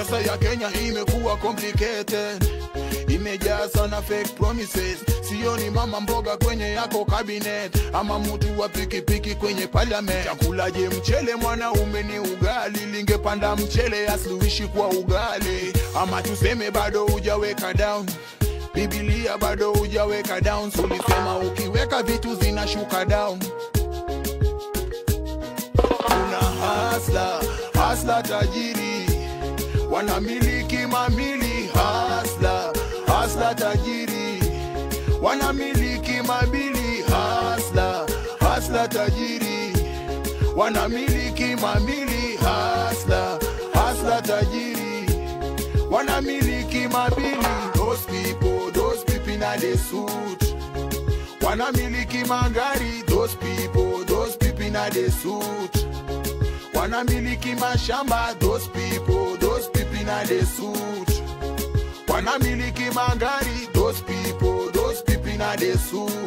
Siasa ya Kenya imekuwa complicated, imejaa sana fake promises. Sioni mama mboga kwenye yako cabinet, ama mtu wa pikipiki kwenye parliament. Chakulaje mchele mwanaume ni ugali, lingepanda mchele asluishi kwa ugali, ama tuseme bado hujaweka down Biblia bado hujaweka down, so ulisema ukiweka vitu zinashuka down. Kuna hasla hasla tajiri wanamiliki mamili, hasla hasla tajiri wanamiliki mabili, hasla hasla tajiri wanamiliki mamili, hasla hasla tajiri wanamiliki mabili. Those people, those people in the suit wanamiliki magari. Those people, those people in the suit wanamiliki mashamba. Those people, those people in the suit wanamiliki magari. Those people, those people in the suit